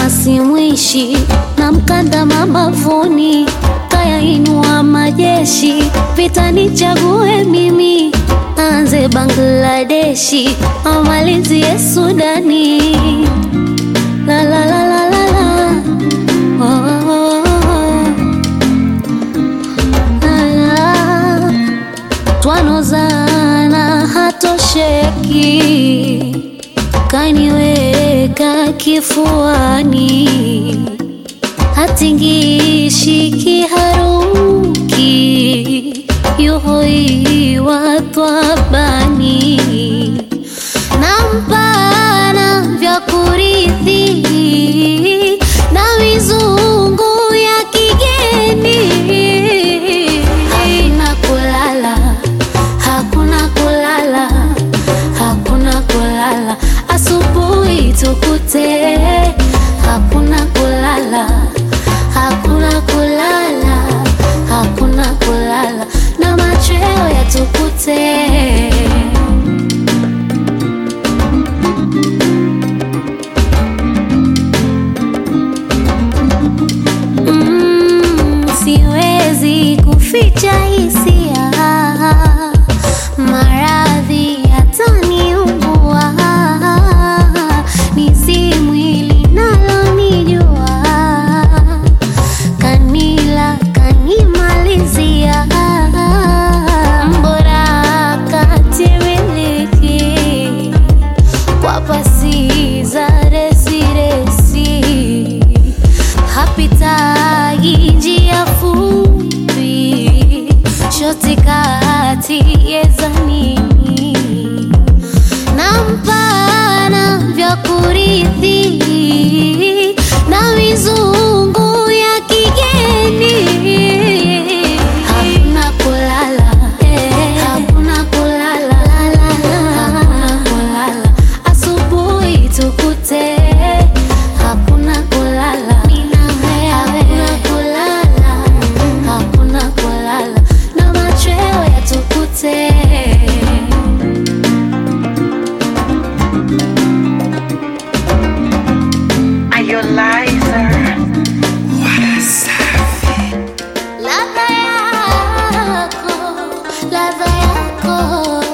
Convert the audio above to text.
simwishi na mkanda mabavuni, kayainua majeshi, vita nichague mimi, anze Bangladeshi amalizie Sudani. La la la la la la. Oh, oh, oh, oh. La la. Twanozana hatosheki, kaniweka kifuani, hatingishi kiharuki, yuhoiwa twabani nampana vya kurithi na mizungu ya kigeni. Hakuna kulala, hakuna kulala, hakuna kulala, asubuhi tukute. Hakuna kulala, hakuna kulala, hakuna kulala, na machweo yatukute. Mm, siwezi kuficha hisia, maradhi yataniumbua, ni si mwili nalonijua, kanila kanimalizia, mbora katimiliki kwa pasi za resiresi hapitagi njia fupi shoti kati yezanini na mpana vya kurithi na mizungu ya kigeni hakuna kulala hakuna kulala hakuna kulala asubuhi tukute hakuna kulala hakuna kulala hakuna kulala na machweo yatukute Are you liar? ladha yako ladha yako